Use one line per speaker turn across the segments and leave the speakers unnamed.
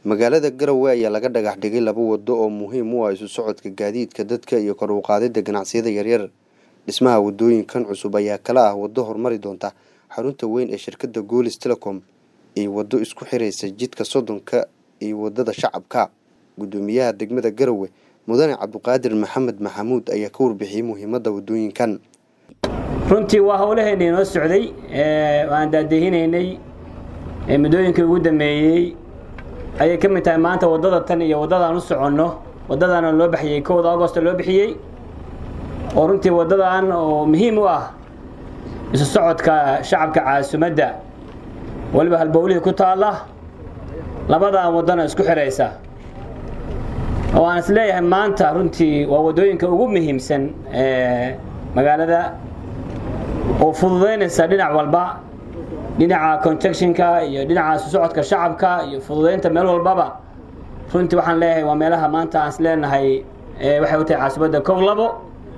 magaalada garowe ayaa laga dhagax dhigay laba wado oo muhiim u ah isu socodka gaadiidka dadka iyo kor u qaadida ganacsiyada yaryar dhismaha wadooyinkan cusub ayaa kala ah wado horumari doonta xarunta weyn ee shirkadda goolis telecom iyo wado isku xiraysa jidka soddonka iyo wadada shacabka guddoomiyaha degmada garowe mudane cabdiqaadir maxamed maxamuud ayaa ka warbixiyey muhiimadda wadooyinkan
runtii waa howlaheennii noo socday aan daadehinaynay muddooyinkii ugu dambeeyey ayay ka mid tahay maanta waddada tan iyo waddadaan u soconno waddadaana loo bixiyey kowda agosto loo bixiyey oo runtii waddadan oo muhiim u ah isu socodka shacabka caasimadda weliba halbowlihii ku taalla labadan waddana isku xidhaysa oo aan is leeyahay maanta runtii waa waddooyinka ugu muhiimsan magaalada oo fududaynaysa dhinac walba dhinaca conjectionka iyo dhinaca isu socodka shacabka iyo fududaynta meel walbaba runtii waxaan leeyahay waa meelaha maanta aan is leenahay waxay u tahay caasimadda kow labo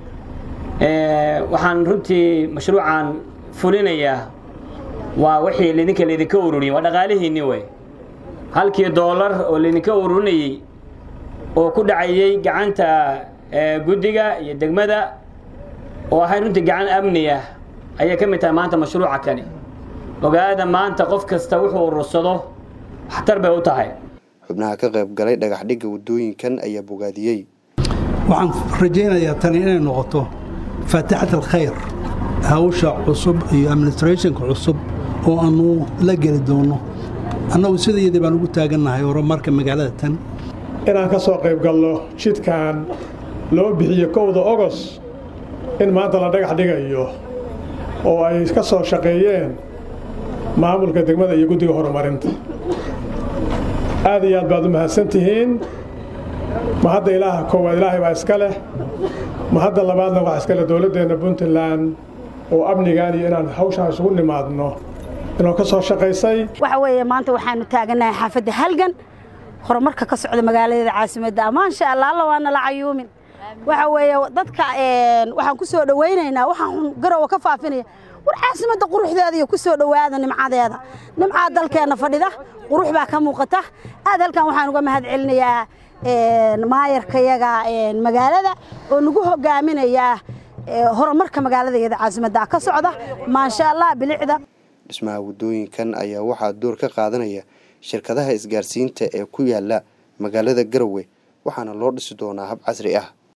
waxaan runtii mashruucan fulinayaa waa wixii lidinka laydinka ururiyey waa dhaqaalihiinni wey halkii doolar oo laydinka ururinayey oo ku dhacayey gacanta guddiga iyo degmada oo ahayd runtii gacan amni ah ayay ka mid tahay maanta mashruuca kani ogaada maanta qof kasta wuxuu urursado waxtar bay u tahay
xubnaha ka qayb galay dhagax dhigga wadooyinkan ayaa bogaadiyey
waxaan rajaynayaa tani inay noqoto faatixat alkhayr hawsha cusub iyo administrationka cusub oo aanu la geli doonno annagu sidayadii baan ugu taagannahay horumarka magaalada tan
inaan ka soo qayb galno jidkan loo bixiyo kowda ogos in maanta la dhagax dhigayo oo ay ka soo shaqeeyeen maamulka degmada iyo guddiga horumarinta aad iyo aad baad u mahadsan tihiin ma hadda ilaaha koowaad ilaahay baa iska leh ma hadda labaadna waxaa iska leh dowladdeenna puntland oo amnigaan iyo inaan hawshaan isugu nimaadno inoo ka soo shaqaysay
waxa weeye maanta waxaanu taagannahay xaafadda halgan horumarka ka socda magaaladeeda caasimadda maansha allah alla waana la cayuumin waxa weeye dadka waxaan ku soo dhowaynaynaa waxaan garowa ka faafinaya war caasimadda quruxdeeda iyo ku soo dhowaada nimcadeeda nimcaa dalkeenna fadhida qurux baa ka muuqata aad halkan waxaan uga mahad celinayaa maayarkayaga magaalada oo nagu hogaaminayaa horumarka magaaladaeeda caasimadda ka socda maasha allah bilicda
dhismaha wadooyinkan ayaa waxaa door ka qaadanaya shirkadaha isgaarsiinta ee ku yaala magaalada garowe waxaana loo dhisi doonaa hab casri ah